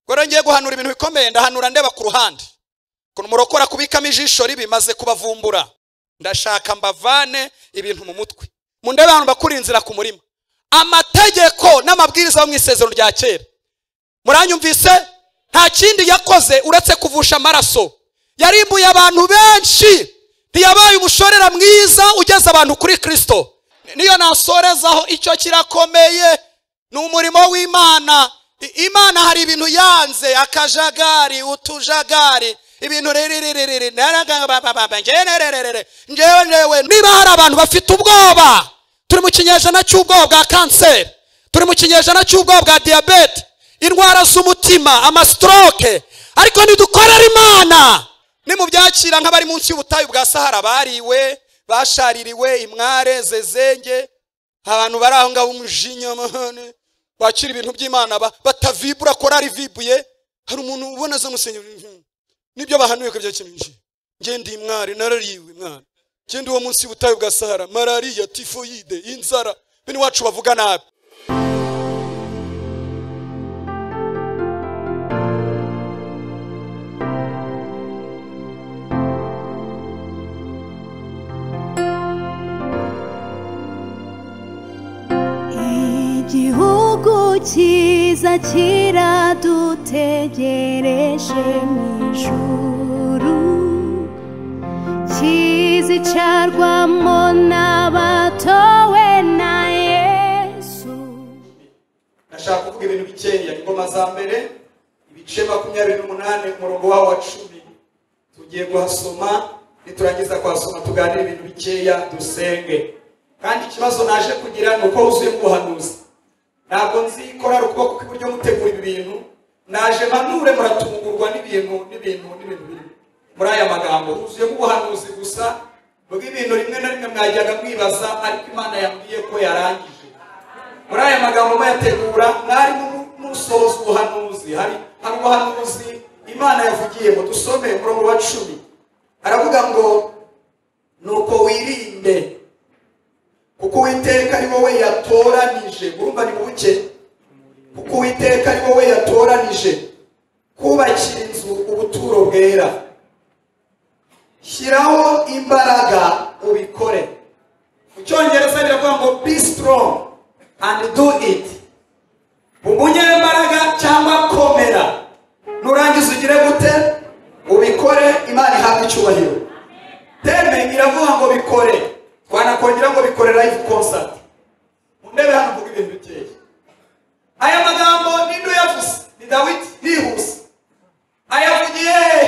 rero ngiye guhanura ibintu bikomeye ndahanura ndeba ku ruhande ukuntu murokora kubikamo ijisho ribi maze kubavumbura ndashaka mbavane ibintu mu mutwe mu ndebe abantu bakura inzira ku murima amategeko n'amabwiriza yo mu isezerano rya kera muranyumvise nta kindi yakoze uretse kuvusha amaraso yarimbuye abantu benshi ntiyabaye umushorera mwiza ugeze abantu kuri kirisito niyo nasorezaho icyo kirakomeye ni umurimo w'imana I- imana hari ibintu yanze akajagari utujagari ibintu riririririri ngenerererere ngewe ngewe niba hari abantu bafite ubwoba turi mu kinyejana cy'ubwoba bwa kanseri turi mu kinyejana cy'ubwoba bwa diyabete indwara z'umutima amasitoroke ariko ntidukorera imana nimubyakira nk'abari munsi y'ubutayu bwa sahara bariwe bashaririwe imware zezenge abantu bari aho ngaho umujinya mahane bakira ibintu by'imana ba- batavibura korari vibuye hari umuntu ubona zo musenyeri nibyo bahanuye ko byakemuye njye ndi mwari narariwe mwari njye ndi uwo munsi y'ubutayu bwa sahara malariya tifoyide inzara bene wacu bavuga nabi igihugu cyiza kiradutegereje mu ijuru kizicarwamo n'abatowe na yesu nashaka kuvuga ibintu bikeya ingoma za mbere ibice makumyabiri n'umunani umurongo wawo wa cumi tugiye kuhasoma niturangiza kuhasoma tuganire ibintu bikeya dusenge kandi ikibazo naje kugira ni uko wuzuyemo ubuhanuzi ntabwo nzi korari ukuboko kw'iburyo mutegura ibi bintu naje manure muratungurwa n'ibintu n'ibintu n'ibintu biri muri aya magambo huzuyemo ubuhanuzi gusa bw'ibintu rimwe na rimwe mwajyaga mwibaza ariko imana yambwiye ko yarangije muri aya magambo muyategura mwarimu n'usohoza ubuhanuzi hari hari ubuhanuzi imana yavugiyemo dusome umurongo wa cumi aravuga ngo nuko wirinde kuko uwiteka ari wowe yatoranije urumva ni buke kuko uwiteka ari wowe yatoranije kubakira inzu ubuturo bwera shyiraho imbaraga ubikore mu cyongereza biravuga ngo be strong and do it umunyembaraga cyangwa komera nurangiza ugire gute ubikore imana ihabwe icyubahiro teme iravuga ngo bikore twanakongera ngo bikore live concert mu ntebe hano mvuga ibintu bikeya aya magambo ninde uyavuze ni dawidi bihuse ayavugiye hehe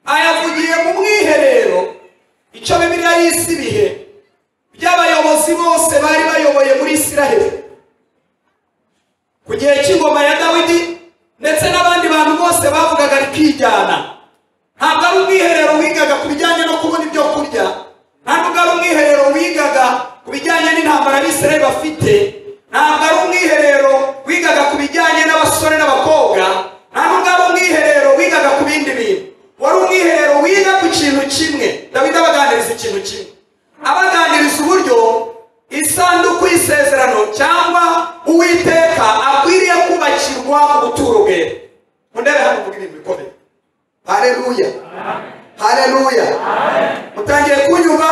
ayavugiye mu mwiherero icyo bibiliya yise ibihe by'abayobozi bose bari bayoboye muri isiraheli ku gihe cy'ingoma ya dawidi ndetse n'abandi bantu bose bavugaga rikijyana ntabwo ari umwiherero wigaga ku bijyanye no kubona ibyo kurya ntabwo ari umwiherero wigaga ku bijyanye n'intambara abisiraheli bafite ntabwo ari umwiherero wigaga ku bijyanye n'abasore n'abakobwa ntabwo ari umwiherero wigaga ku bindi bintu wari umwiherero wiga ku kintu kimwe dawidi abaganiriza ikintu kimwe abaganiriza uburyo isanduku y'isezerano cyangwa uwiteka akwiriye kubakirwa ubuturo bwera mu ntebe hano kugira ibintu bikomeye hareruya hareruya mutangiye kunyumva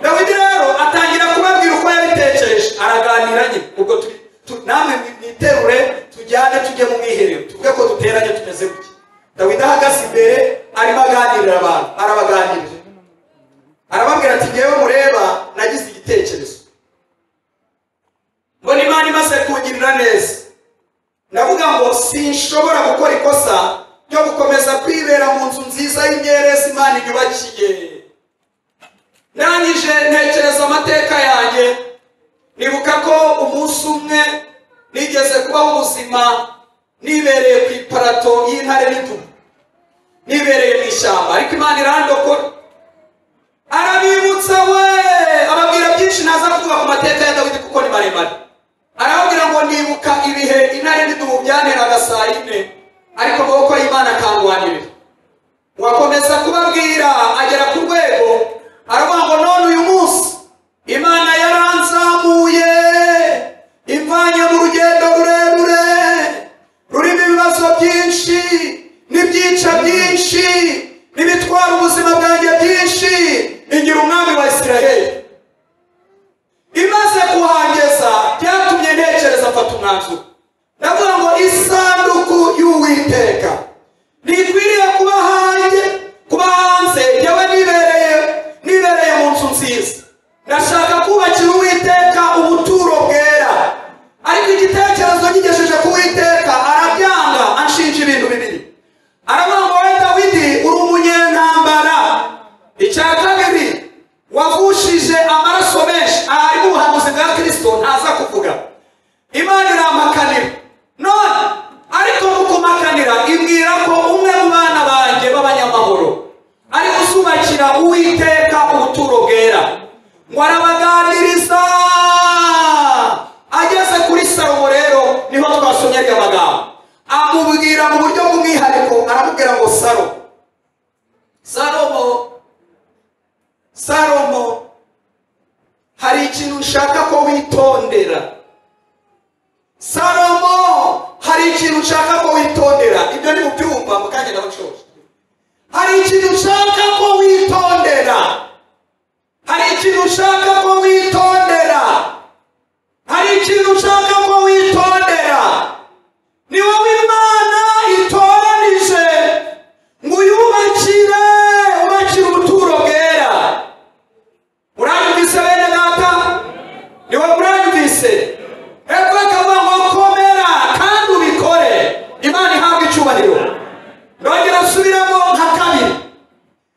dawidi rero atangira kubabwira uko yabitekereje araganira nyine ubwo turi tu- namwe mwi- mwiterure tujyane tujye mu mwiherero tuvuge ko duteranye tumeze gutya dawidi ahagaze imbere arimo aganirira abantu arabaganirira arababwira ati ngewe mureba nagize igitekerezo mbona imana imaze kungirira neza ndavuga ngo sinshobora gukora ikosa ryo gukomeza kwibera mu nzu nziza y'imyerezi imana inyubakiye ndangije ntekereza amateka yanjye nibuka ko umunsi umwe nigeze kubaho ubuzima nibereye ku iparato y'intare n'intugu nibereye mu ishyamba ariko imana irandokora arabibutsa we ababwira byinshi ntaza kuvuga ku mateka ya dawidi kuko ni maremare arababwira ngo nibuka ibihe intare n'idubu byanteraga saa yine ariko amaboko y'imana akangwanirira wakomeza kubabwira agera ku rwego aravuga ngo none uyu munsi imana yaranzamuye imvanye mu rugendo rurerure rurimo ibibazo byinshi kugira uwiteka ubuturo bwera ngo arabaganiriza ageze kuri salomo rero niho twasomye aya magambo amubwira mu buryo bw'umwihariko aramubwira ngo salomo salomo salomo hari ikintu ushaka ko witondera salomo hari ikintu ushaka ko witondera ibyo ni mu byumba mukagenda bacoje hari ikintu ushaka ko witondera hari ikintu ushaka ko witondera hari ikintu ushaka ko witondera ni wowe imana itoranije ngo uyubakire ubakire ubuturo bwera uranyumvise bene data ni wowe uranyumvise hepfo akavuga ngo komera kandi ubikore imana ihabwe icyubahiro nongera asubiremo nka kabiri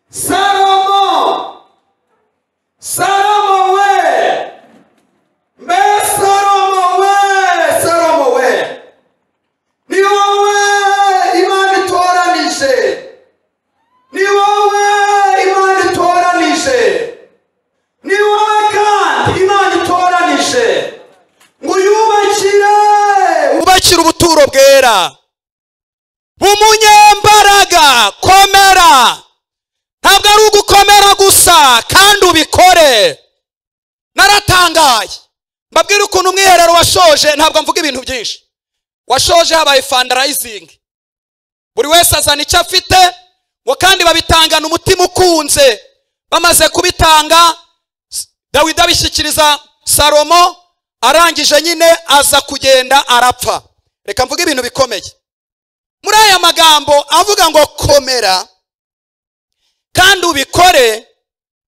salomo salomo we mbe salomo we salomo we ni wowe imana itoranije ni wowe imana itoranije ni wowe kandi imana itoranije ngo uyubakire ubakire ubuturo bwera umunyembaraga komera ntabwo ari ugukomera gusa kandi ubikore naratangaye mbabwire ukuntu umwiherero washoje ntabwo mvuga ibintu byinshi washoje habaye fandarayizingi buri wese azana icyo afite ngo kandi babitangana umutima ukunze bamaze kubitanga S- dawidi abishyikiriza salomo arangije nyine aza kugenda arapfa reka mvuge ibintu bikomeye muri aya magambo avuga ngo komera kandi ubikore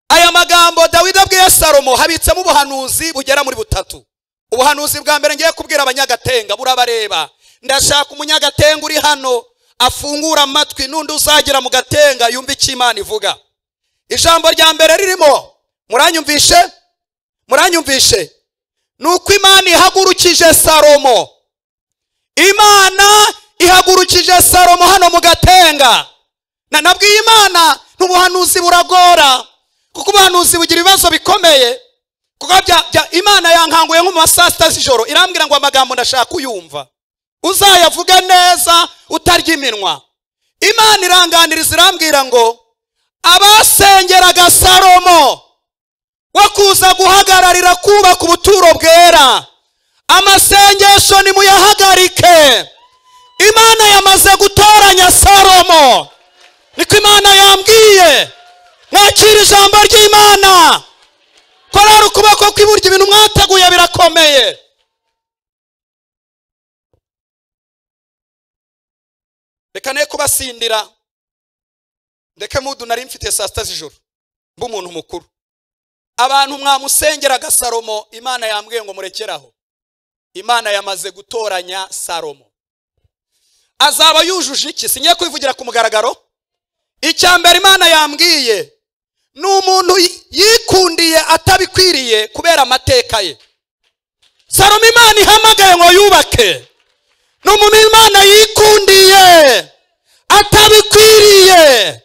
aya magambo dawidi abwiye salomo habitsemo ubuhanuzi bugera muri butatu ubuhanuzi bwa mbere ngiye kubwira abanyagatenga burabareba ndashaka umunyagatenga uri hano afungura amatwi n'undi uzagira mu gatenga yumva icyo imana ivuga ijambo rya mbere ririmo muranyumvishe muranyumvishe ni uko imana ihagurukije salomo imana ihagurukije salomo hano mu gatenga na nabwiye imana ntubuhanuzi buragora kuko ubuhanuzi bugira ibibazo bikomeye kuko bya, bya, imana yankanguye nko mu ma saa sita z'ijoro irambwira ngo amagambo ndashaka uyumva uzayavuge neza utarya iminwa imana iranganiriza irambwira ngo abasengeraga salomo wo kuza guhagararira kubaka ubuturo bwera amasengesho nimuyahagarike imana yamaze gutoranya salomo niko imana yambwiye mwakira ijambo ry'imana korora ukuboko kw'iburyo ibintu mwateguye birakomeye reka ne kubasindira ndeke mudu nari mfite saa sita z'ijoro mba umuntu mukuru abantu mwamusengeraga salomo imana yambwiye ngo murekeraho imana yamaze gutoranya salomo azaba yujuje iki singiye kubivugira ku mugaragaro icya mbere imana yambwiye ni umuntu yi- yikundiye atabikwiriye kubera amateka ye salomo imana ihamagaye ngo yubake ni umuntu imana yikundiye atabikwiriye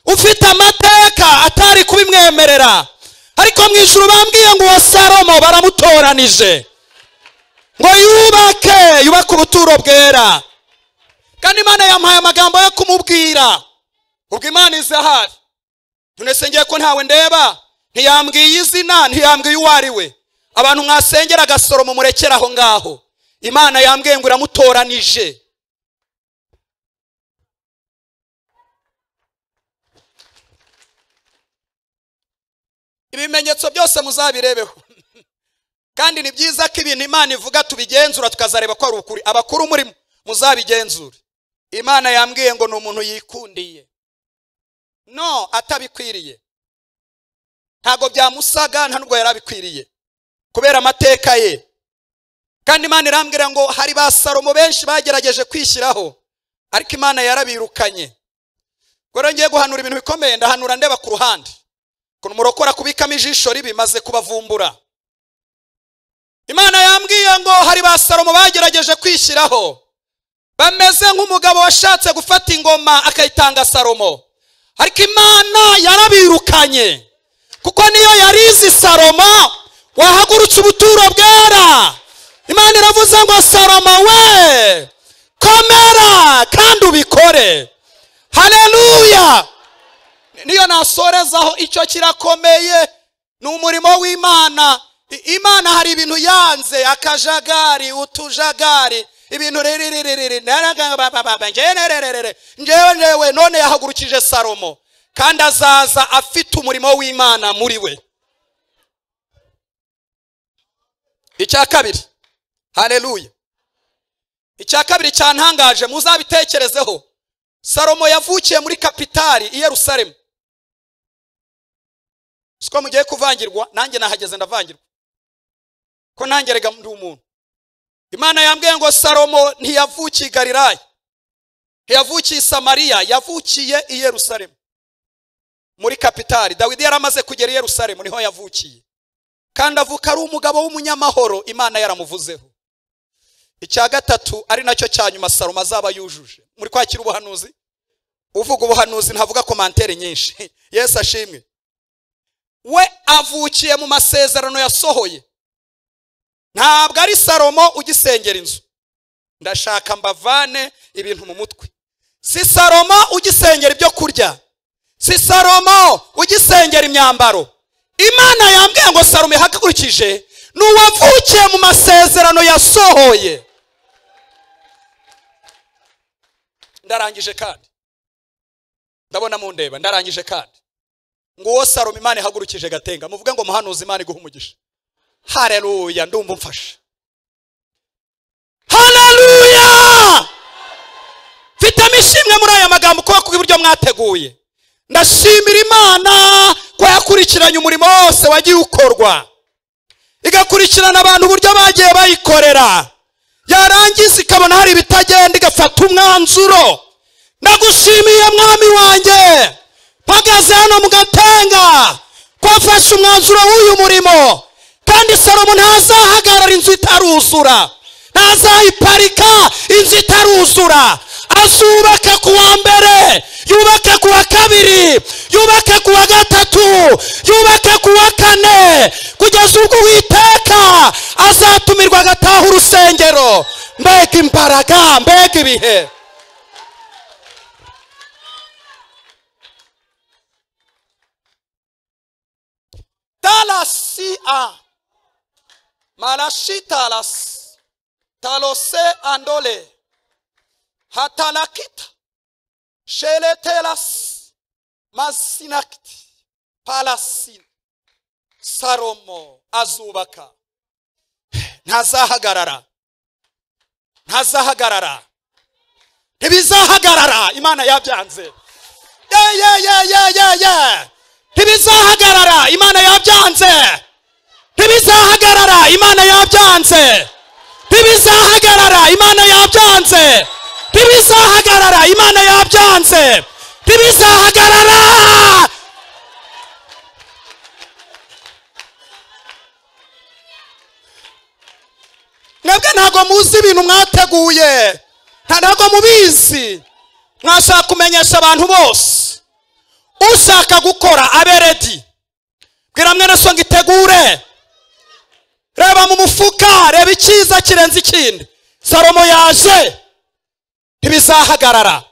ufite amateka atari kubimwemerera ariko mu ijuru bambwiye ngo uwo salomo baramutoranije ngo yubake yubake ubuturo bwera kandi imana yamuhaye amagambo yo kumubwira ubwo imana iza hafi nonese ngiye ko ntawe ndeba ntiyambwiye izina ntiyambwiye uwo ari we abantu mwasengera agasoromo murekera aho ngaho imana yambwiye ngo iramutoranije ibimenyetso byose muzabirebeho kandi ni byiza ko ibintu imana ivuga tubigenzura tukazareba ko ari ukuri abakuru muri muzabigenzure imana yambwiye ngo ni umuntu yikundiye no atabikwiriye ntabwo byamusaga nta nubwo yari abikwiriye kubera amateka ye kandi imana irambwira ngo hari ba salomo benshi bagerageje kwishyiraho ariko imana yarabirukanye ubwo rero ngiye guhanura ibintu bikomeye ndahanura ndeba ku ruhande ukuntu murokora kubikamo ijisho ribi maze kubavumbura imana yambwiye ngo hari ba salomo bagerageje kwishyiraho bameze nk'umugabo washatse gufata ingoma akayitanga salomo ariko imana yarabirukanye kuko niyo yarizi salomo wahagurutse ubuturo bwera imana iravuze ngo salomo we komera kandi ubikore hareruya niyo nasorezaho icyo kirakomeye ni umurimo w'imana I- imana hari ibintu yanze akajagari utujagari ibintu riririririri njenerererere njewe njewe none yahagurukije salomo kandi azaza afite umurimo w'imana muri we icya kabiri hareruya icya kabiri cyantangaje muzabitekerezeho salomo yavukiye muri kapitali i yerusalemu siko mugiye kuvangirwa nanjye nahageze ndavangirwa ko nanjye rega ndi umuntu imana yambwiye ngo salomo ntiyavukiye i galilaya ntiyavukiye i samariya yavukiye i yerusalemu muri kapitali dawidi yari amaze kugera i yerusalemu niho yavukiye kandi avuka ari umugabo w'umunyamahoro imana yaramuvuzeho icya gatatu ari nacyo cya nyuma salomo azaba yujuje muri kwakira ubuhanuzi uvuga ubuhanuzi ntavuga komantere nyinshi yesu ashimwe we avukiye mu masezerano yasohoye ntabwo ari salomo ugisengera inzu ndashaka mbavane ibintu mu mutwe si salomo ugisengera ibyo kurya si salomo ugisengera imyambaro imana yambwiye ngo salomo ihagurukije ni uwavukiye mu masezerano yasohoye ndarangije kandi ndabona mundeba ndarangije kandi ngo uwo salomo imana ihagurukije gatenga muvuge ngo muhanuzi imana iguha umugisha hareruya ndumva umfashe hareruya mfitemo ishimwe muri aya magambo kubera ko iburyo mwateguye ndashimira imana ko yakurikiranye umurimo wose wagiye ukorwa igakurikirana abantu uburyo bagiye bayikorera yarangiza ikabona hari ibitagenda igafata umwanzuro ndagushimiye mwami wanjye mpagaze hano mu gatenga twafashe umwanzuro w'uyu murimo kandi salomo ntazahagarara inzu itaruzura ntazayiparika inzu itaruzura azubaka ku wa mbere yubake ku wa kabiri yubake ku wa gatatu yubake ku wa kane kugeza ubwo uwiteka azatumirwa agataha urusengero mbega imbaraga mbega ibihe talasia marashitalas talose andole hatalakita sheletelas masinakti palasi salomo azubaka ntazahagarara ntazahagarara ntibizahagarara imana yabyanze ye ye ye ye ye ye ntibizahagarara imana yabyanze ntibizahagarara imana yabyanze ntibizahagarara imana yabyanze ntibizahagarara imana yabyanze ntibizahagarara mwebwe ntabwo muzi ibintu mwateguye nta- ntabwo mubizi mwashaka kumenyesha abantu bose ushaka gukora abe redi bwira mwene so ngo itegure reba mu mufuka reba icyiza kirenze ikindi salomo yaje ntibizahagarara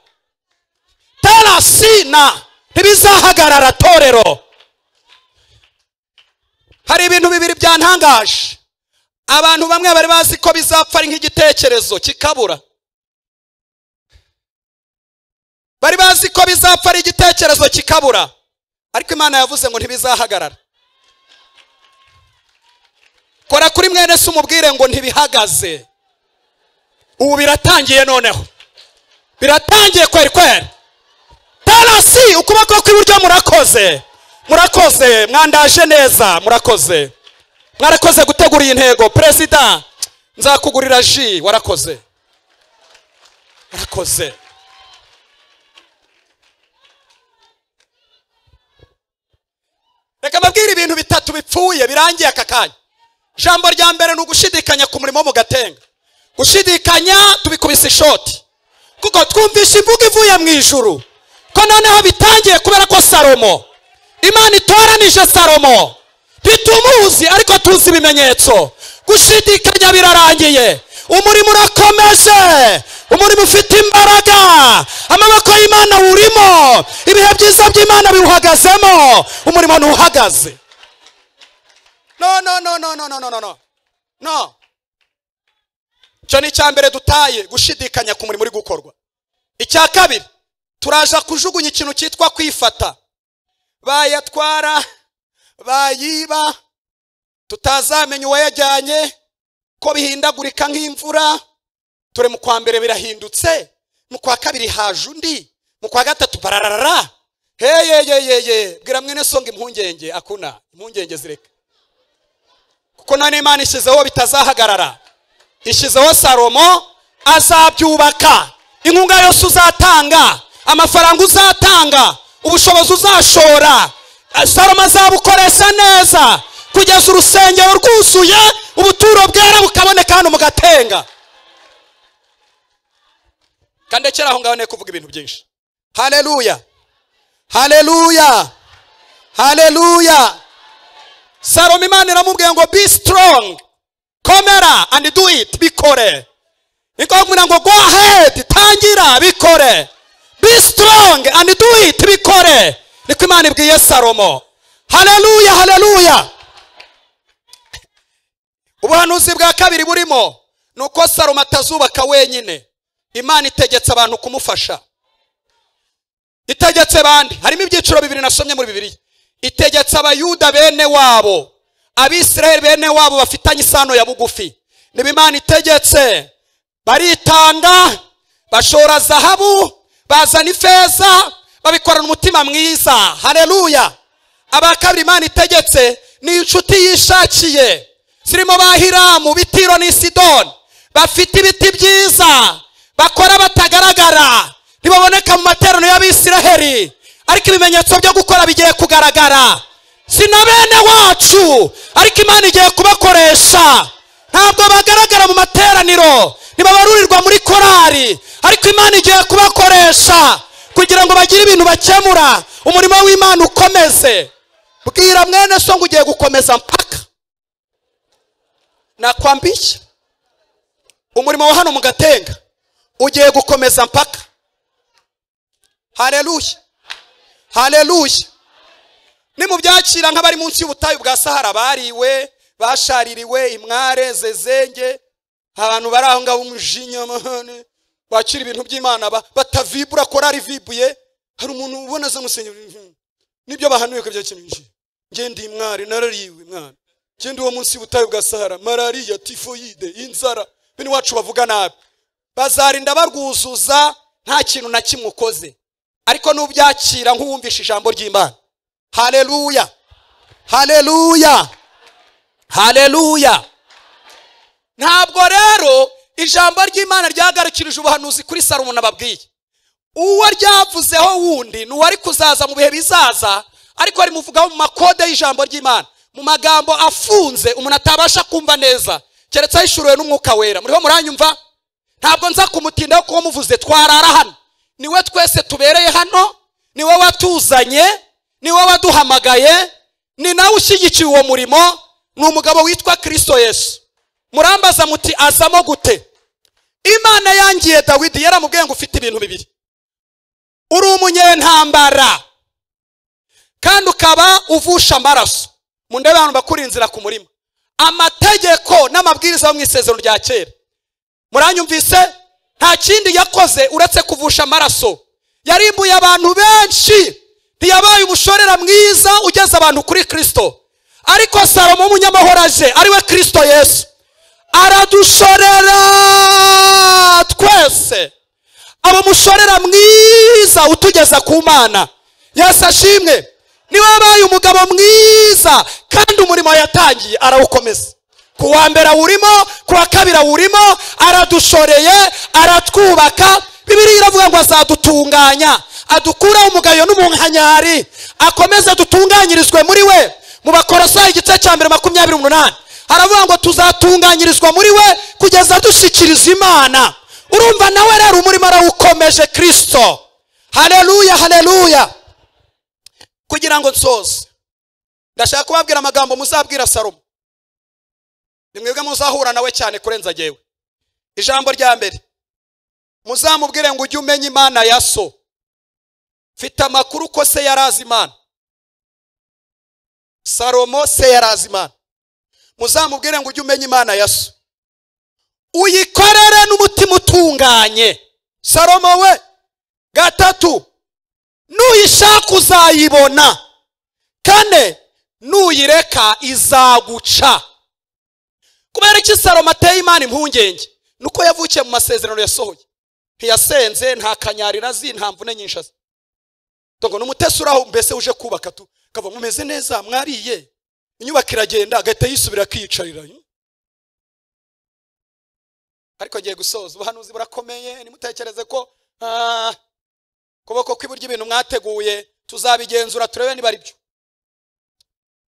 terasina ntibizahagarara torero hari ibintu bibiri byantangaje abantu bamwe bari bazi ko bizapfa ari nk'igitekerezo kikabura bari bazi ko bizapfa ari igitekerezo kikabura ariko imana yavuze ngo ntibizahagarara kora kuri mwene se umubwire ngo ntibihagaze ubu biratangiye noneho biratangiye kweri kweri tarasi ukuboko kw'iburyo murakoze murakoze mwandaje neza murakoze mwarakoze gutegura iyi ntego perezida nzakugurira ji warakoze warakoze reka mbabwire ibintu bitatu bipfuye birangiye aka kanya ijambo rya mbere ni ugushidikanya ku murimo wo mu gatenga gushidikanya tubikubise ishoti kuko twumvishe imvugo ivuye mu ijuru ko noneho bitangiye kubera ko salomo imana itoranije salomo ntitumuzi ariko tuzi ibimenyetso gushidikanya birarangiye umurimo urakomeje umurimo ufite imbaraga amaboko y'imana wurimo ibihe byiza by'imana biwuhagazemo umurimo ntuhagaze no no no no no no no no no no icyo ni icya mbere dutaye gushidikanya ku murimo uri gukorwa icya kabiri turaza kujugunya ikintu cyitwa kwifata bayatwara bayiba tutazamenya uwayajyanye ko bihindagurika nk'imvura turi mu kwa mbere birahindutse mu kwa kabiri haje undi mu kwa gatatu bararara heyeyeyeye bwira mwene songa impungenge akuna impungenge zireka kuko none imana ishyizeho bitazahagarara ishyizeho salomo azabyubaka inkunga yose uzatanga amafaranga uzatanga ubushobozi uzashora salomo azabukoresha neza kugeza urusengero rwuzuye ubuturo bwera bukaboneka hano mu gatenga kandi kera aho ngaho nari kuvuga ibintu byinshi hareruya hareruya hareruya salomo imana iramubwiye ngo be strong komera and do it bikore ikabwira ngo go ahead tangira bikore be strong and do it bikore niko imana ibwiye salomo hareruya hareruya ubuhanuzi bwa kabiri burimo ni uko salomo atazubaka wenyine imana itegetse abantu kumufasha itegetse bande harimo ibyiciro bibiri nasomye muri bibiri itegetse abayuda bene wabo abisiraheli bene wabo bafitanye isano ya bugufi niba imana itegetse baritanga bashora zahabu bazana ifeza babikorana umutima mwiza hareruya aba kabiri imana itegetse ni inshuti yishakiye zirimo ba hiramu bitiro ni sidoni bafite ibiti byiza bakora batagaragara ntibaboneka mu materaniro y'abisiraheli ariko ibimenyetso byo gukora bigiye kugaragara si na bene wacu ariko imana igiye kubakoresha ntabwo bagaragara mu materaniro ntibabarurirwa muri korari ariko imana igiye kubakoresha kugira ngo bagire ibintu bakemura umurimo w'imana ukomeze bwira mwene so ngo ugiye gukomeza mpaka nakwambishya umurimo wa hano mu gatenga ugiye gukomeza mpaka hareruya hareruya ni mu byakira nk'abari munsi y'ubutayu bwa sahara bariwe bashaririwe imware zezenge abantu bari aho ngaho umujinya bakira ibintu by'imana batavibura korari vibuye hari umuntu ubona za musenyeri nibyo bahanuye ko byakinishije ngende iyi mware narariwe mwana ngende uwo munsi y'ubutayu bwa sahara malariya tifoyide inzara bene wacu bavuga nabi bazarinda barwuzuza nta kintu na kimwe ukoze ariko n'ubyakira nk'uwumvisha ijambo ry'imana hareruya hareruya hareruya ntabwo rero ijambo ry'imana ryagarukirije ubuhanuzi kuri salomo nababwiye uwo ryavuzeho wundi ni uwari kuzaza mu bihe bizaza ariko rimuvugaho mu makode y'ijambo ry'imana mu magambo afunze umuntu atabasha kumva neza keretse ahishuruwe n'umwuka wera muriho muranyumva ntabwo nza kumutindaho kuko muvuze twarara hano niwe twese tubereye hano niwe watuzanye niwe waduhamagaye ni nawe ushyigikiye uwo murimo ni umugabo witwa kirisito yesu murambaza muti azamo gute imana yangiye dawidi yaramubwiye ngo ufite ibintu bibiri uri umunyentambara kandi ukaba uvusha amaraso mu ndebe abantu bakuri inzira ku murima amategeko n'amabwiriza yo mu isezerano rya kera muranyumvise nta kindi yakoze uretse kuvusha amaraso yarimbuye abantu benshi ntiyabaye umushorera mwiza ugeza abantu kuri kirisito ariko salomo w'umunyamahoro aje ariwe kirisito yesu aradushorera twese aba umushorera mwiza utugeza ku mana yesu ashimwe niwe wabaye umugabo mwiza kandi umurimo yatangiye arawukomeza ku wa mbere awurimo ku wa kabiri awurimo aradushoreye aratwubaka bibiri iravuga ngo azadutunganya adukuraho umugayo n'umunkanyari akomeze dutunganyirizwe muri we mu bakorosayi igice cya mbere makumyabiri umunani haravuga ngo tuzatunganyirizwa muri we kugeza dushyikiriza imana urumva nawe rero umurimo arawukomeje kirisito haleluya haleluya kugira ngo nsoze ndashaka kubabwira amagambo muzabwira salomo ni mwebwe muzahura nawe cyane kurenza jyewe ijambo rya mbere muzamubwire ngo ujye umenya imana ya so mfite amakuru ko se yari azi imana salomo se yari azi imana muzamubwire ngo ujye umenya imana ya so uyikorere n'umutima utunganye salomo we gatatu nuyishaka uzayibona kane nuyireka izaguca kubera iki salomo ateye imana impungenge nuko yavukiye mu masezerano yasohoye ntiyasenze nta kanyarira azi nta mvune nyinshi azi ngo ni umutesi uraho mbese uje kubaka tu akava mumeze neza mwariye inyubako iragenda agahita yisubira akiyicarira ariko agiye gusoza ubuhanuzi burakomeye ntimutekereze ko ah, kuboko kw'iburyo ibintu mwateguye tuzabigenzura turebe niba ari byo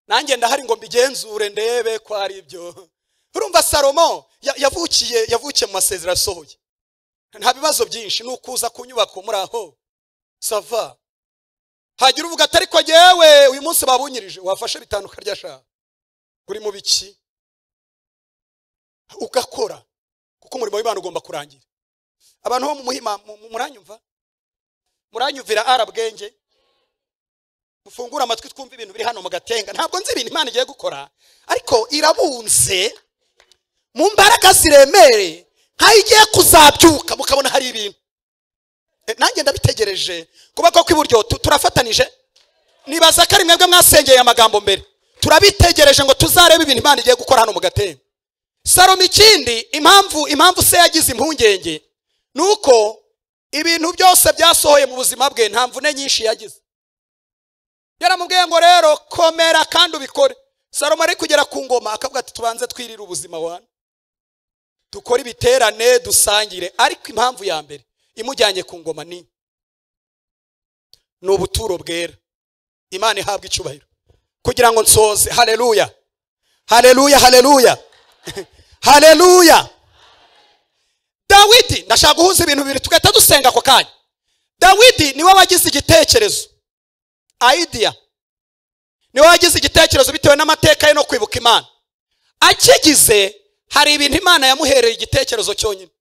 nanjye ndahari ngo mbigenzure ndebe ko ari byo urumva salomo ya- yavukiye yavukiye mu masezerano asohoye nta bibazo byinshi ni ukuza ku nyubako muri aho sava hagira uvuga ati ariko yewe uyu munsi babunyirije wafashe bitanu ukarya shaka uri mu biki ugakora kuko umurimo w'imana ugomba kurangira abantu bo mu muhima mu- mu- muranyumva muranyumvira arabwenge mufungure amatwi twumve ibintu biri hano mu gatenga ntabwo nzi ibintu imana igiye gukora ariko irabunze mu mbaraga ziremereye nkaho igiye kuzabyuka mukabona hari ibintu Eh, nanjye ndabitegereje kuba ko kw'iburyo tu- turafatanije nibaza ko ari mwebwe mwasengeye aya magambo mbere turabitegereje ngo tuzarebe ibintu imana igiye gukora hano mu gatenga salomo ikindi impamvu impamvu se yagize impungenge ni uko ibintu byose byasohoye mu buzima bwe nta mvune nyinshi yagize yaramubwiye ngo rero komera kandi ubikore salomo ari kugera ku ngoma akavuga ati tubanze twirire ubuzima wanyu dukore ibiterane dusangire ariko impamvu ya mbere imujyanye ku ngoma ni ni ubuturo bwera imana ihabwa icyubahiro kugira ngo nsoze haleluya haleluya haleluya haleluya dawidi ndashaka guhuza ibintu bibiri tugahita dusenga ako kanya dawidi niwe wagize igitekerezo idea niwe wagize igitekerezo bitewe n'amateka ye no kwibuka imana akigize hari ibintu imana yamuhereye igitekerezo cyonyine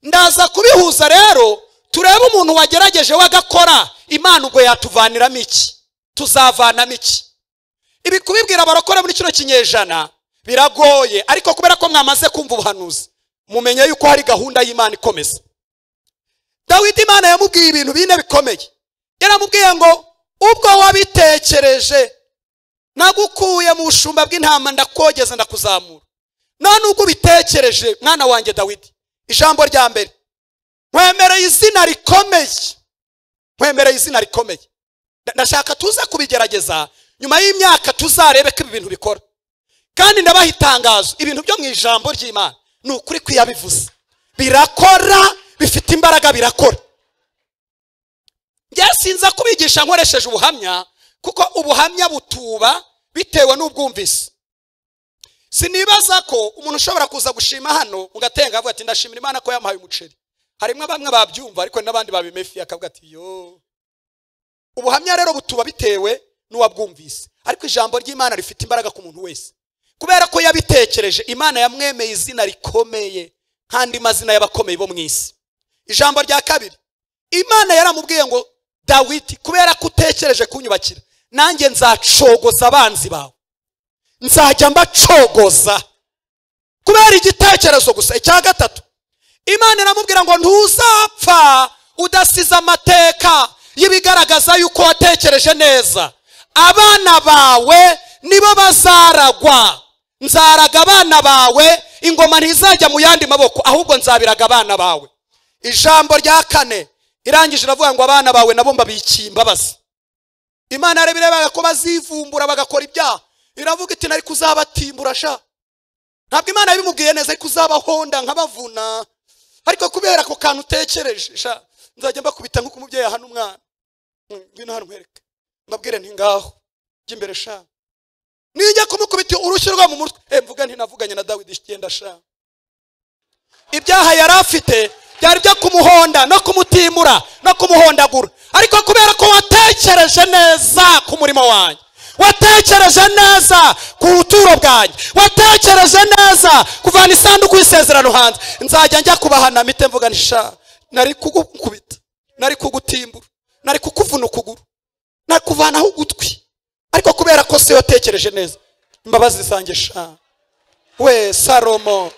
ndaza kubihuza rero turebe umuntu wagerageje wagakora imana ubwo yatuvaniramo iki tuzavanamo iki ibi kubibwira abarokora muri kino kinyejana biragoye ariko kubera ko mwamaze kumva ubuhanuzi mumenye yuko hari gahunda y'imana ikomeza dawidi imana yamubwiye ibintu bine bikomeye yaramubwiye ngo ubwo wabitekereje nagukuye mu bushumba bw'intama ndakogeza ndakuzamura none ubwo ubitekereje mwana wanjye dawidi ijambo rya mbere nkwemereye izina rikomeye nkwemereye izina rikomeye Nda- ndashaka tuza kubigerageza nyuma y'imyaka tuzarebe ko ibi bintu bikora kandi ndabaha itangazo ibintu byo mu ijambo ry'imana ni ukuri kuyabivuze birakora bifite imbaraga birakora njye sinza kubigisha nkoresheje ubuhamya kuko ubuhamya butuba bitewe n'ubwumvise sinibaza ko umuntu ushobora kuza gushima hano mu gatenga avuga ati ndashimira imana ko yamuhaye umuceri harimo bamwe babyumva ariko hari n'abandi babimefiye akavuga ati yo ubuhamya rero butuba bitewe n'uwabwumvise ariko ijambo ry'imana rifite imbaraga ku muntu wese kubera ko yabitekereje imana yamwemeye izina rikomeye nk'andi mazina y'abakomeye bo mu isi ijambo rya kabiri imana yaramubwiye ngo dawidi kubera ko utekereje kunyubakira nanjye nzacogoza abanzi bawe nzajya mbacogoza kubera igitekerezo gusa icya gatatu imana iramubwira ngo ntuzapfa udasize amateka y'ibigaragaza yuko watekereje neza abana bawe nibo bazaragwa nzaraga abana bawe ingoma ntizajya mu yandi maboko ahubwo nzabiraga abana bawe ijambo rya kane irangije iravuga ngo abana bawe nabo mbabikiye imbabazi imana yarebirebaga ko bazivumbura bagakora ibyaha iravuga iti nari kuzabatimbura sha ntabwo imana yabimubwiye neza ariko uzabahonda nkabavuna ariko kubera ako kantu utekereje sha nzajya mbakubita nk'uko umubyeyi ahana umwana Mm, ngwino hano nkwereke mbabwire nti ngaho jya imbere sha nijya kumukubita urushyi rwa mu mutwe Eh, mvuga ntinavuganye na dawidi icyenda sha ibyaha yari afite byari byo kumuhonda no kumutimura no kumuhondagura ariko kubera ko watekereje neza ku murimo wanjye watekereje neza ku buturo bwanjye watekereje neza kuvana isanduku y'isezerano hanze nzajya njya kubahana mite mvuga nisha nari kugukubita nari kugutimbura nari kukuvuna ukuguru nari kuvanaho ugutwi ariko kubera ko se watekereje neza imbabazi zanjye sha we salomo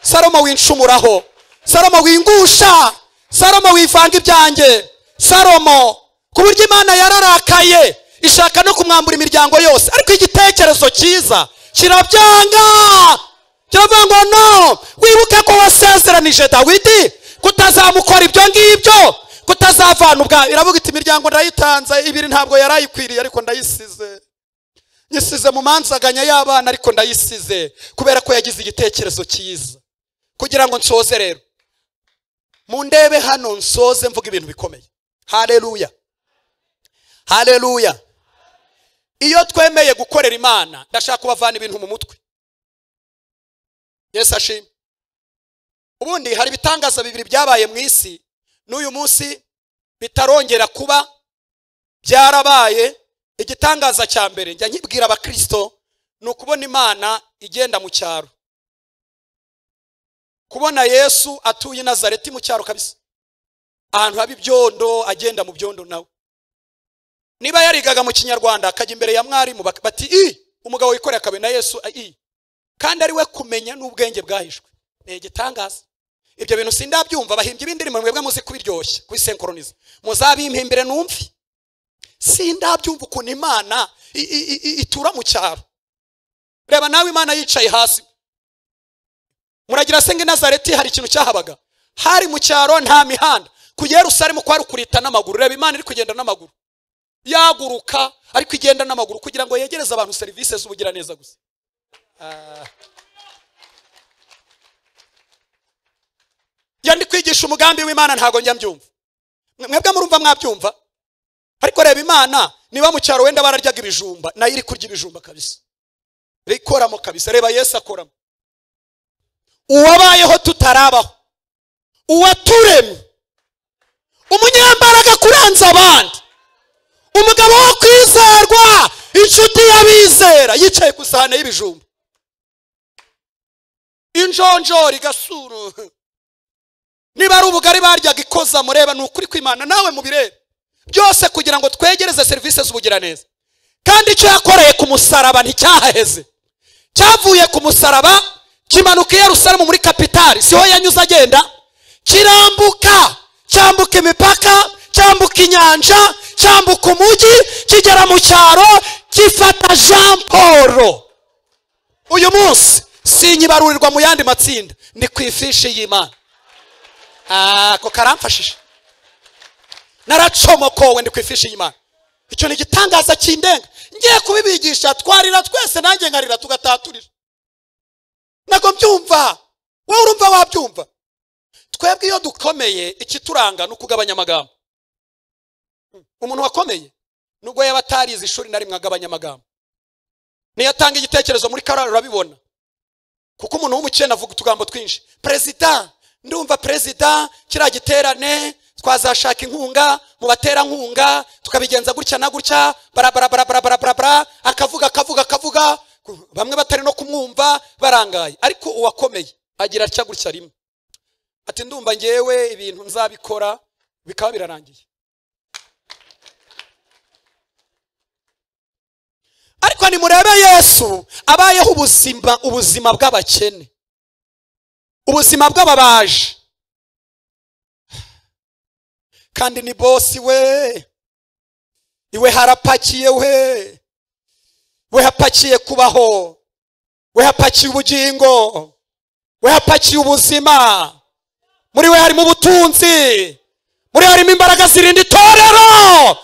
salomo winshumuraho salomo wingusha salomo wivanga ibyanjye salomo ku buryo imana yararakaye ishaka no kumwambura imiryango yose ariko igitekerezo cyiza kirabyanga kiravuga ngo no wibuke ko wasezeranije dawidi kutazamukora ibyo ngibyo kutazavana ubwawe iravuga iti imiryango ndayitanze ibiri ntabwo yarayikwiriye ariko ndayisize nyisize mu manzaganya y'abana ariko ndayisize kubera ko yagize igitekerezo cyiza kugira ngo nsoze rero mu ndebe hano nsoze mvuga ibintu bikomeye hareruya hareruya iyo twemeye gukorera imana ndashaka kubavana ibintu mu mutwe yesu ashimwe ubundi hari ibitangaza bibiri byabaye mu isi n'uyu munsi bitarongera kuba byarabaye igitangaza cya mbere njya nkibwira abakirisito ni ukubona imana igenda mu cyaro kubona yesu atuye i nazareti mu cyaro kabisa ahantu haba ibyondo agenda mu byondo nawe niba yarigaga mu kinyarwanda akajya imbere ya mwarimu bati i umugabo wikoreye akabuye na yesu i kandi ari we kumenya n'ubwenge bwahishwe ni igitangaza ibyo bintu sindabyumva bahimbye ibindirimbo mwebwe muzi kubiryoshya kubisenkoroniza muzabimpimbire numve sindabyumva ukuntu imana i- i- i- itura mu cyaro reba nawe imana yicaye hasi muragira se ngo i nazareti hari ikintu cyahabaga hari mu cyaro nta mihanda ku yerusalemu kwari ukurita n'amaguru reba imana iri kugenda n'amaguru yaguruka ariko igenda n'amaguru kugira ngo yegereze abantu serivisi z'ubugiraneza gusa Ah. iyo ndi kwigisha umugambi w'imana ntabwo njya mbyumva mwebwe murumva mwabyumva ariko reba imana niba mu cyaro wenda bararyaga ibijumba nayo iri kurya ibijumba kabisa rikoramo kabisa reba yesu akoramo uwabayeho tutarabaho uwaturemye umunyambaraga kurenza abandi umugabo wo kwizerwa inshuti y'abizera yicaye ku isahane y'ibijumba injonjori gasuru niba ari ubugari baryaga ikoza mureba ni ukuri kw'imana nawe mubirebe byose kugira ngo twegereze serivisi z'ubugiraneza kandi icyo yakoreye ku musaraba nticyahaheze cyavuye ku musaraba kimanuka i yerusalemu muri kapitali siho yanyuze agenda kirambuka cyambuka imipaka cyambuka inyanja cyambuka umujyi kigera mu cyaro gifata jean paul uyu munsi sinyibarurirwa mu yandi matsinda ni ku ifishi y'imana ako karamfashije naracomokowe ndi ku ifishi y'imana icyo ni igitangaza kindenga ngiye kubibigisha twarira twese nanjye nkarira tugataturira ntabwo mbyumva wowe urumva wabyumva twebwe iyo dukomeye ikituranga ni ukugabanya amagambo umuntu wakomeye nubwo yaba atarize ishuri na rimwe agabanya amagambo niyo atanga igitekerezo muri karara urabibona kuko umuntu w'umukene avuga utugambo twinshi perezida ndumva perezida kiriya giterane twazashaka inkunga mu baterankunga tukabigenza gutya na gutya barabarabarabarabarabara akavuga akavuga akavuga bamwe batari no kumwumva barangaye ariko uwakomeye agira atya gutya rimwe ati ndumva ngewe ibintu nzabikora bikaba birarangiye ariko nimurebe yesu abayeho ubuzima ubuzima bw'abakene ubuzima bw'ababaji kandi ni bosi we iwe harapakiye we we hapakiye kubaho we hapakiye ubugingo we hapakiye ubuzima muri we harimo ubutunzi muri we harimo imbaraga zirinda itorero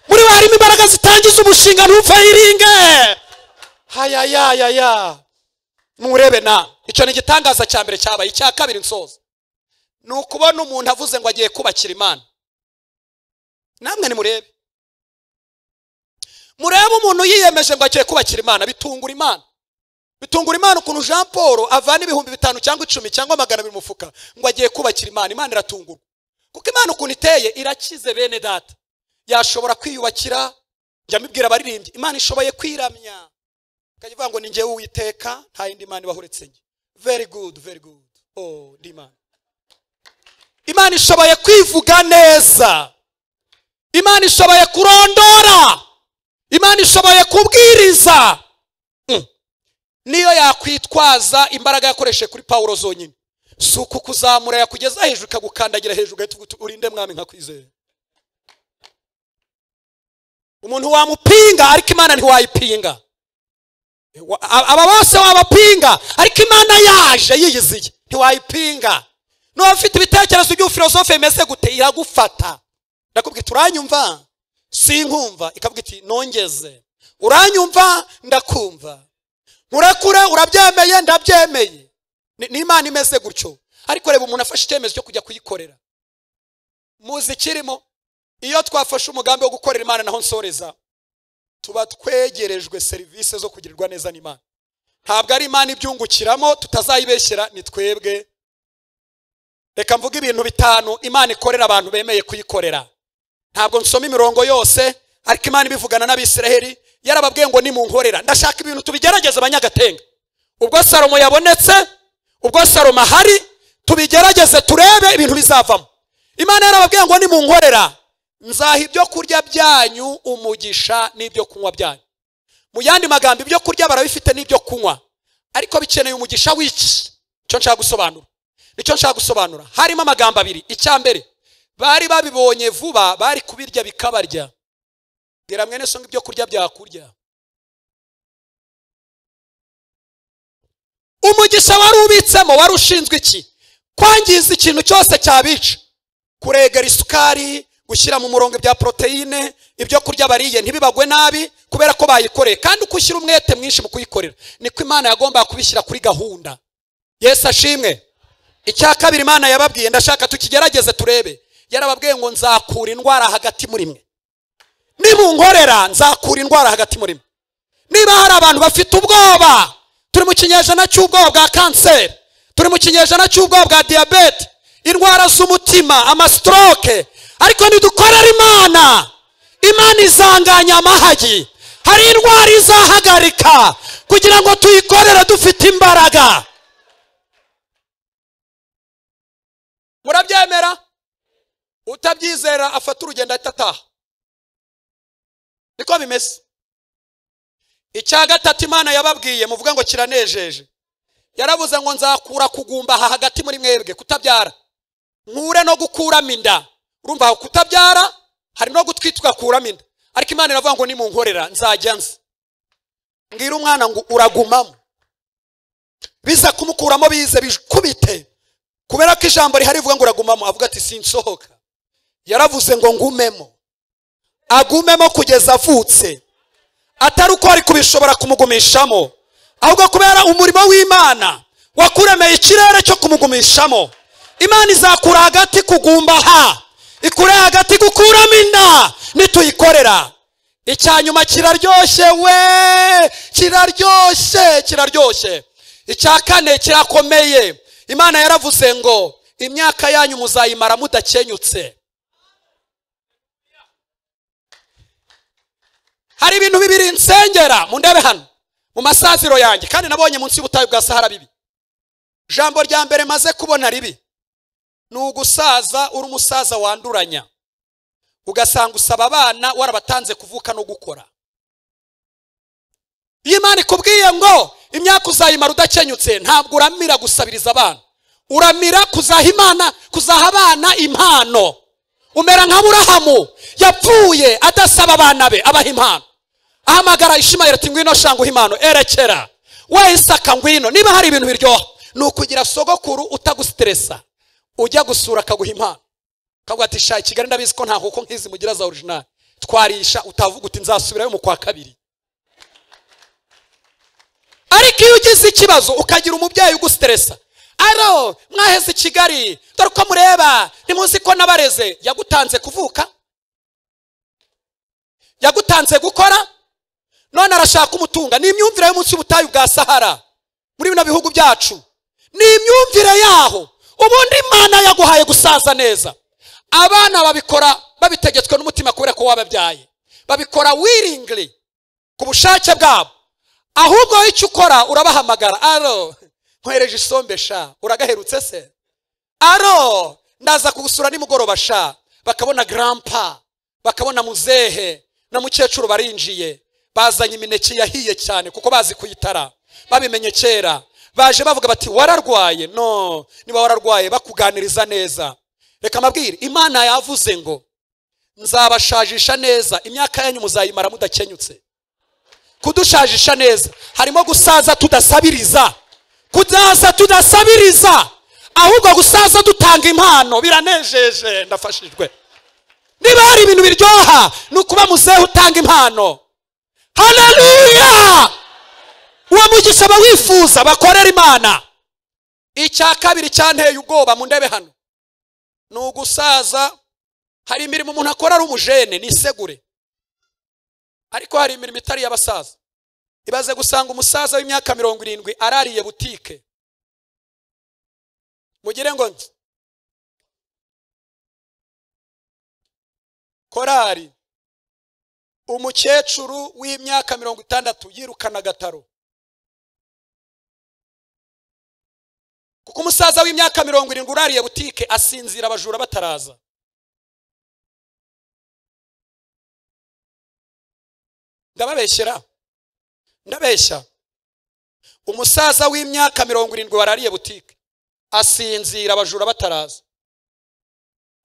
muri we harimo imbaraga zitangiza umushinga ntufayiringe hayayayaya murebe na icyo ni igitangaza cya mbere cyabaye icya kabiri nsoza ni ukubona umuntu avuze ngo agiye kubakira imana namwe nimurebe murebe umuntu yiyemeje ngo agiye kubakira imana bitungura imana bitungura imana ukuntu jean paul avana ibihumbi bitanu cyangwa icumi cyangwa magana abiri mu mufuka ngo agiye kubakira imana imana iratungurwa kuko imana ukuntu iteye irakize bene data yashobora kwiyubakira njya mbibwira abaririmbyi imana ishoboye kwiramya ikajya ivuga ngo ni njyewe uwiteka nta yindi mana ibaho uretse njye very good very good oh ndi imana imana ishoboye kwivuga neza imana ishoboye kurondora imana ishoboye kubwiriza Mm. niyo yakwitwaza imbaraga yakoresheje kuri pawulo zonyine si uku kuzamura yakugeza hejuru ikagukandagira hejuru ugahita uvuga uti urinde mwami nkakwizera umuntu wamupinga ariko imana ntiwayipinga Wa- a- aba bose wabapinga ariko imana yaje yiyiziye ntiwayipinga n'uba ufite ibitekerezo by'ubufilosofe bimeze gute iragufata ndakubwira iti uranyumva sinkumva ikavuga iti nongeze uranyumva ndakumva nkurekure urabyemeye ndabyemeye Ni- ni imana imeze gutyo ariko reba umuntu afashe icyemezo cyo kujya kuyikorera muzi ikirimo iyo twafashe umugambi wo gukorera imana naho nsoreza tuba twegerejwe serivisi zo kugirirwa neza n'imana ntabwo ari imana ibyungukiramo tutazayibeshyera ni twebwe reka mvuge ibintu bitanu imana ikorera abantu bemeye kuyikorera ntabwo nsoma imirongo yose ariko imana ibivugana n'abisiraheli yarababwiye ngo nimunkorera ndashaka ibintu tubigerageze abanyagatenga ubwo salomo yabonetse ubwo salomo ahari tubigerageze turebe ibintu bizavamo imana yarababwiye ngo nimunkorera nzaha ibyo kurya byanyu umugisha n'ibyo kunywa byanyu mu yandi magambo ibyo kurya barabifite n'ibyo kunywa ariko bikeneye umugisha w'iki icyo nshaka gusobanura nicyo nshaka gusobanura harimo amagambo abiri icya mbere bari babibonye vuba bari kubirya bikabarya bwira mwene so ngo ibyo kurya byakurya umugisha wari ubitsemo wari ushinzwe iki kwangiza ikintu cyose cyabica kuregera isukari gushyira mu murongo ibya poroteyine ibyo kurya bariye ntibibagwe nabi kubera ko bayikoreye kandi uko ushyira umwete mwinshi mu kuyikorera niko imana yagombaga kubishyira kuri gahunda yesu ashimwe icya kabiri imana yababwiye ndashaka tukigerageze turebe yarababwiye ngo nzakura indwara hagati muri mwe nimunkorera nzakura indwara hagati muri mwe niba hari abantu bafite ubwoba turi mu kinyejana cy'ubwoba bwa kanseri turi mu kinyejana cy'ubwoba bwa diyabete indwara z'umutima amasitoroke ariko ntidukorera imana imana izanganya amahagi hari indwara izahagarika kugira ngo tuyikorere dufite imbaraga murabyemera utabyizera afata urugendo ahita ataha niko bimeze icya gatatu imana yababwiye muvuga ngo kiranejeje yarabuze ngo nzakura kugumba aha hagati muri mwebwe kutabyara nkure no gukuramo inda urumva aho kutabyara hari no gutwita ugakuramo inda ariko imana iravuga ngo nimunkorera nzajya nzi mbwira umwana ngo uragumamo biza kumukuramo bize bikubite kubera ko ijambo rihari rivuga ngo uragumamo avuga ati sinsohoka yaravuze ngo ngumemo agumemo kugeza avutse atari uko wari kubishobora kumugumishamo ahubwo kubera umurimo w'imana wakuremeye ikirere cyo kumugumishamo imana izakura hagati kugumba ha ikure hagati gukuramo inda nituyikorera icya nyuma kiraryoshye we kiraryoshye kiraryoshye icya kane kirakomeye imana yaravuze ngo imyaka yanyu muzayimara mudakenyutse hari ibintu bibiri nsengera mundebe hano mu masaziro yanjye kandi nabonye munsi y'ubutayu bwa sahara bibi jambo rya mbere maze kubona ribi ni ugusaza uri umusaza wanduranya ugasanga usaba abana warabatanze kuvuka no gukora iyo imana ikubwiye ngo imyaka uzayimara udakenyutse ntabwo uramira gusabiriza abana uramira kuzaha imana kuzaha abana impano umera nka burahamu yapfuye adasaba abana be abaha impano ahamagara ishimayeli ati ngwino shanga uha impano erekera we isaka ngwino niba hari ibintu biryoha ni ukugira sogokuru utagusiteresa ujya gusura akaguha impano akavuga ati sha i kigali ndabizi ko nta kuko nk'izi mugira za orijinali twarisha utavuga uti nzasubirayo mu kwa kabiri ariko iyo ugize ikibazo ukagira umubyeyi ugusteresa aro mwaheze i kigali dore uko mureba ntimuzi ko nabareze yagutanze kuvuka yagutanze gukora none arashaka umutunga ni imyumvire y'umunsi y'ubutayu bwa sahara muri bino bihugu byacu ni imyumvire yaho ubundi imana yaguhaye gusaza neza abana babikora babitegetswe n'umutima kubera ko wababyaye babikora wiringly ku bushake bwabo ahubwo wowe icyo ukora urabahamagara aro nkwereje isombe sha uragaherutse se aro ndaza kugusura nimugoroba sha bakabona garampa bakabona muzehe na mukecuru barinjiye bazanye imineke yahiye cyane kuko bazi kuyitara babimenye kera baje bavuga bati wararwaye no niba wararwaye bakuganiriza neza reka mabwire imana yavuze ngo nzabashajisha neza imyaka yanyu muzayimara mudakenyutse kudushajisha neza harimo gusaza tudasabiriza kudaza tudasabiriza ahubwo gusaza dutanga impano biranejeje ndafashijwe niba hari ibintu biryoha ni ukuba muzehe utanga impano haleluya uwo mugisha abawifuza bakorera imana icya kabiri cyanteye ubwoba mu ndebe hano ni ugusaza hari imirimo umuntu akora ari umujene nisegure ariko hari imirimo itari iy'abasaza ibaze gusanga umusaza w'imyaka mirongo irindwi arariye butike mugire ngo nzi korari umukecuru w'imyaka mirongo itandatu yirukana agataro kuko umusaza w'imyaka mirongo irindwi urariye butike asinzira abajura bataraza ndababeshyera ndabeshya umusaza w'imyaka mirongo irindwi warariye butike asinzira abajura bataraza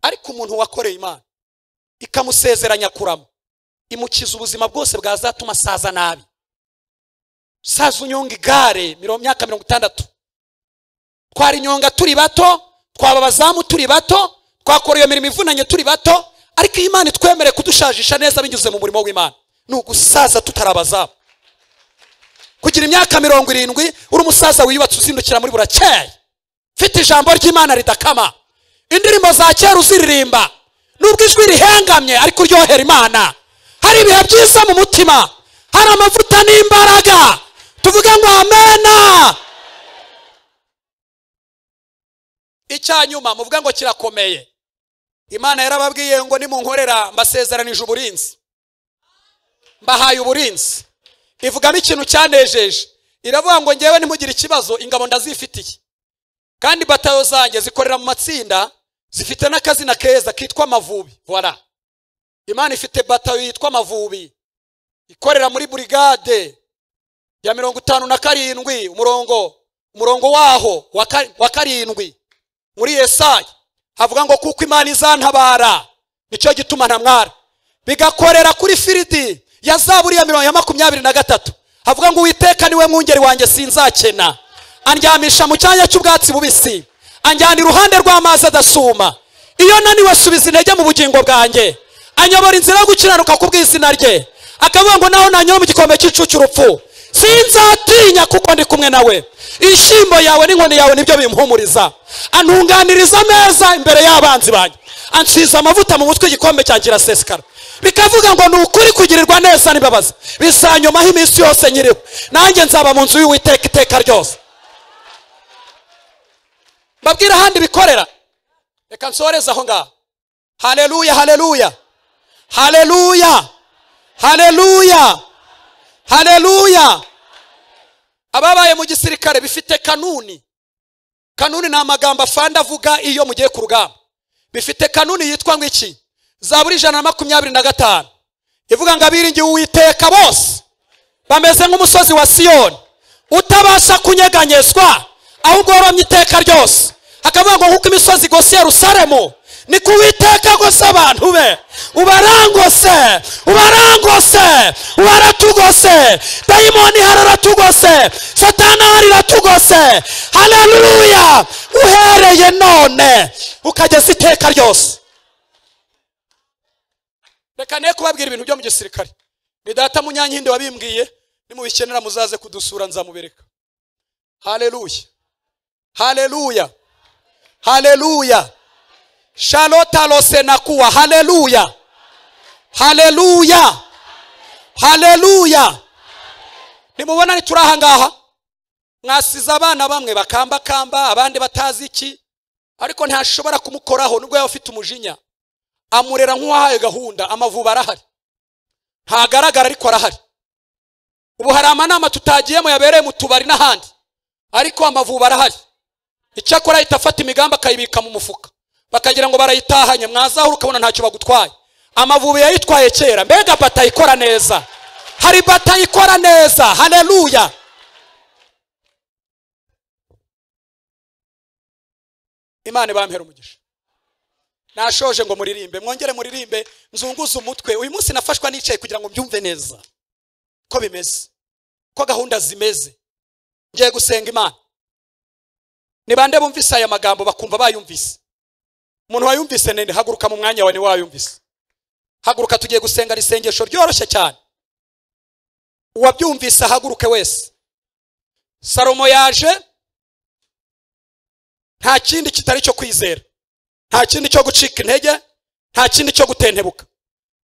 ariko umuntu wakoreye imana ikamusezeranya kurama imukiza ubuzima bwose bwazatuma asaza nabi saza unyonga igare mirongo myaka mirongo itandatu twari inyonga turi bato twaba abazamu turi bato twakora iyo mirimo ivunanye turi bato ariko iyi Imana itwemere kudushajisha neza binyuze mu murimo w'imana ni ugusaza tutari abazamu kugira imyaka mirongo irindwi uri umusaza wiyubatse uzindukira muri burakeye mfite ijambo ry'imana ridakama indirimbo za kera uziririmba nubwo ijwi rihengamye ariko uryohera imana hari ibihe byiza mu mutima hari amavuta n'imbaraga tuvuge ngo amena icyanyuma muvuga ngo kirakomeye imana yarababwiye ngo nimunkorera mbasezeranije uburinzi mbahaye uburinzi ivugamo ikintu cyanejeje iravuga ngo ngewe ntimugire ikibazo ingabo ndazifitiye kandi batayo zanjye zikorera mu matsinda zifite n'akazina keza kitwa amavubi voilà imana ifite batayo yitwa amavubi ikorera muri burigade ya mirongo itanu na karindwi umurongo umurongo waho wa ka- wa karindwi muri yesaya havuga ngo kuko imana izantabara nicyo gituma ntamwara bigakorera kuri firidi ya zaburi ya mirongo ya makumyabiri na gatatu havuga ngo uwiteka niwe mwungeri wanjye sinzakena andyamisha mu cyanya cy'ubwatsi bubisi anjyana iruhande rw'amazi adasuma iyo naniwe subiza intege mu bugingo bwanjye anyobora inzira yo gukiranuka ku bw'izina rye akavuga ngo naho nanyura mu gikombe cy'icu cy'urupfu sinzatinya kuko ndi kumwe nawe ishyimbo yawe n'inkoni yawe nibyo bimpumuriza antunganiriza ameza imbere y'abanzi banjye ansiza amavuta mu mutwe igikombe cyanjye kirasesekara bikavuga ngo ni ukuri kugirirwa neza n'imbabazi bizanyomaho iminsi yose nyiriho nanjye nzaba mu nzu y'uwiteka iteka ryose mbabwire ahandi bikorera reka nsoreze aho ngaho haleluya haleluya haleluya haleluya haleluya ababaye mu gisirikare bifite kanuni kanuni ni amagambo afanda avuga iyo mugiye ku rugamba bifite kanuni yitwa ngo iki zaburi ijana na makumyabiri na gatanu ivuga ngo abiringiye uwiteka bose bameze nk'umusozi wa siyoni utabasha kunyeganyezwa ahubwo waromye iteka ryose hakavuga ngo nk'uko imisozi igose yerusalemu ni ku witeka gose abantu be ubarangose ubarangose ubaratugose dayimoni hararatugose satana hariratugose haleluya uhereye none ukageza iteka ryose reka ne kubabwira ibintu byo mu gisirikare ni data munyankindi wabimbwiye nimubikenera muzaze kudusura nzamubereka haleluya haleluya haleluya shalota losenakuwa haleluya haleluya haleluya nimubona ntituri aha ngaha mwasize abana bamwe bakambakamba abandi batazi iki ariko ntashobora kumukoraho nubwo yaba ufite umujinya amurera nk'uwahaye gahunda amavubi arahari ntagaragara ariko arahari ubu hari amanama tutagiyemo yabereye mu tubari n'ahandi ariko amavubi arahari icyakora ahita afata imigambi akayibika mu mufuka bakagira ngo barayitahanye mwazahura ukabona ntacyo bagutwaye amavubi yayitwaye kera mbega bata ikora neza hari bata ikora neza haleluya imana ibampera umugisha nashoje ngo muririmbe mwongere muririmbe nzunguze umutwe uyu munsi nafashwa nicaye kugira ngo mbyumve neza ko bimeze ko gahunda zimeze ngiye gusenga imana ni bande bumvise aya magambo bakumva bayumvise umuntu wayumvise nende haguruka mu mwanya wawe niwe wayumvise haguruka tugiye gusenga isengesho ryoroshye cyane uwabyumvise ahaguruke wese salomo yaje nta kindi kitari cyo kwizera nta kindi cyo gucika intege nta kindi cyo gutentebuka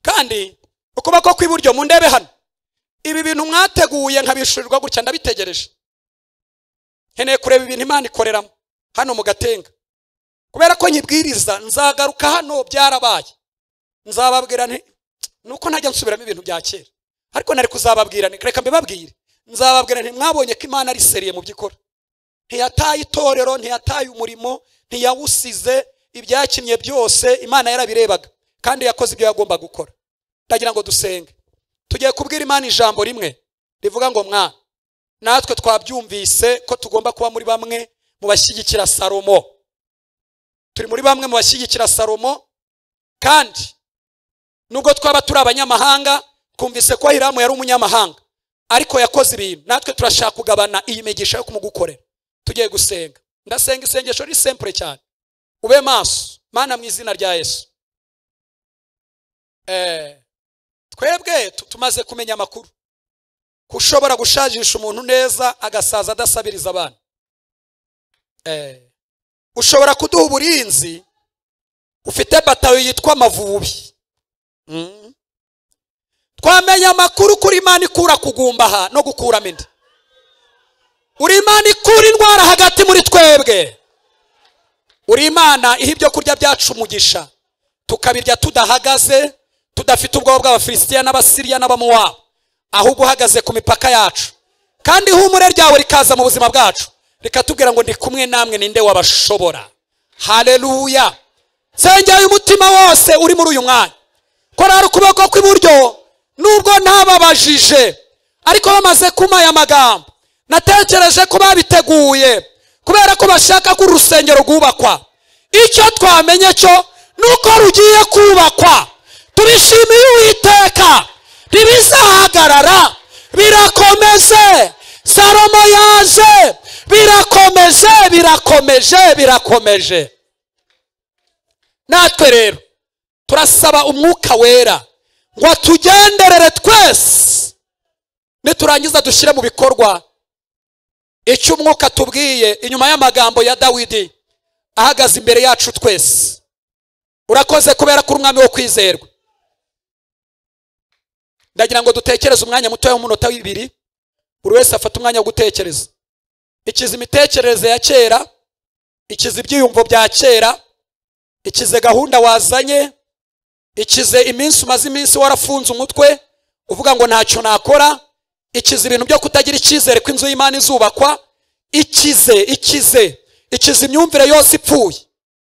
kandi ukuboko kw'iburyo mu ndebe hano ibi bintu mwateguye nkabishurirwa gutya ndabitegereje nkeneye kureba ibintu imana ikoreramo hano mu gatenga kubera ko nkibwiriza nzagaruka hano byarabaye nzababwira nti nuko ntajya nsubiramo ibintu bya kera ariko nari kuzababwira nti reka mbibabwire nzababwira nti mwabonye ko imana ari seriye mu by'ikora ntiyataye itorero ntiyataye umurimo ntiyawusize ibyakinnye byose imana yarabirebaga kandi yakoze ibyo yagomba gukora ndagira ngo dusenge tugiye kubwira imana ijambo rimwe rivuga ngo mwa natwe twabyumvise ko tugomba kuba muri bamwe mu bashyigikira salomo turi muri bamwe mu bashyigikira salomo kandi nubwo twaba turi abanyamahanga twumvise ko hiramu yari umunyamahanga ariko yakoze ibintu natwe turashaka kugabana iyi migisha yo kumugukorera tugiye gusenga ndasenga isengesho ni sempure cyane ube maso mana mu izina rya yesu Eh, twebwe tu- tumaze kumenya amakuru ko ushobora gushajisha umuntu neza agasaza adasabiriza abana Eh, ushobora kuduha uburinzi ufite batayo yitwa amavubi Mm. twamenya amakuru kuri imana ikura kugumbaha no gukuramo inda uri imana ikura indwara hagati muri twebwe uri imana iha ibyo kurya byacu umugisha tukabirya tudahagaze tudafite ubwoba bw'abafilisitiya n'abasiriya n'abamuwabo ahubwo uhagaze ku mipaka yacu kandi ihumure ryawe rikaza mu buzima bwacu rikatubwira ngo ndi kumwe namwe ninde wabashobora haleluya nsengera umutima wose uri muri uyu mwanya korara ukuboko kw'iburyo nubwo ntababajije ariko bamaze kuma aya magambo natekereje ko babiteguye kubera ko bashaka ko uru rusengero rwubakwa icyo twamenye cyo ni uko rugiye kubakwa tubishimiye uwiteka ntibizahagarara birakomeze salomo yaje birakomeje birakomeje birakomeje natwe rero turasaba umwuka wera ngo atugenderere twese niturangiza dushyire mu bikorwa icyo umwuka tubwiye inyuma y'amagambo ya dawidi ahagaze imbere yacu twese urakoze kubera ko uri umwami wo kwizerwa ndagira ngo dutekereze umwanya mutoya w'umunota w'ibiri buri wese afata umwanya wo gutekereza ikiza imitekerereze ya kera ikiza ibyiyumvo bya kera ikize gahunda wazanye ikize iminsi umaze iminsi warafunze umutwe uvuga ngo ntacyo nakora ikize ibintu byo kutagira icyizere ko inzu y'imana izubakwa ikize ikize ikize imyumvire yose ipfuye